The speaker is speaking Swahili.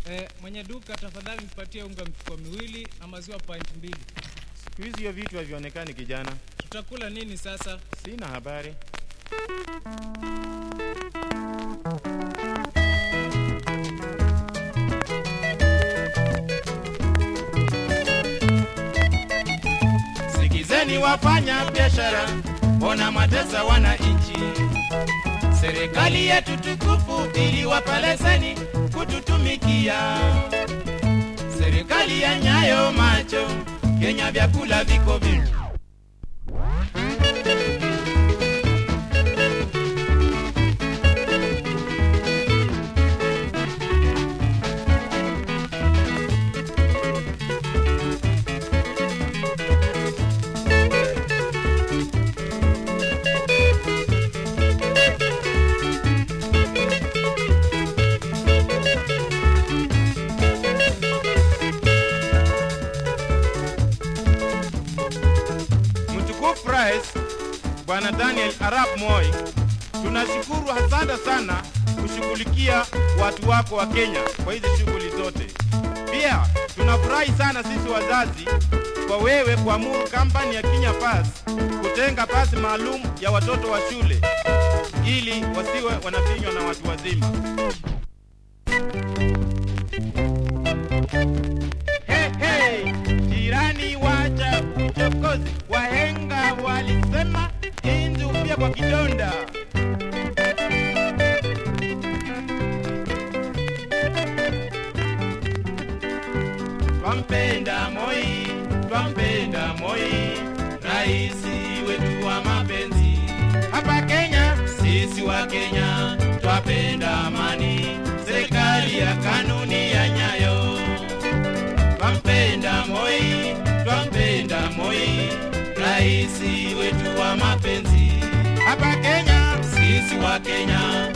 Eh, mwenye duka tafadhali nipatie unga mifuko miwili na maziwa pint mbili. Siku hizi hiyo vitu havionekani kijana. Tutakula nini sasa? Sina habari. Sikizeni wafanya biashara, mbona matesa wananchi? Serikali yetu tukufu iliwapa leseni kututumikia. Serikali ya nyayo macho, Kenya vyakula viko vingi. Mtukufu Rais Bwana Daniel Arap Moi, tunashukuru asante sana kushughulikia watu wako wa Kenya kwa hizi shughuli zote. Pia tunafurahi sana sisi wazazi kwa wewe kuamuru kampani ya Kenya Pass kutenga pasi maalum ya watoto wa shule ili wasiwe wanafinywa na watu wazima. Hey, hey, jirani wacha uchokozi, wahenga walisema inzi hufia kwa kidonda. Twampenda Moi, twampenda Moi, raisi wetu wa mapenzi. Hapa Kenya Sisi wa Kenya twapenda amani, serikali ya kanuni ya nyayo. Twampenda Moi, twampenda Moi, raisi wetu wa mapenzi. hapa Kenya Sisi wa Kenya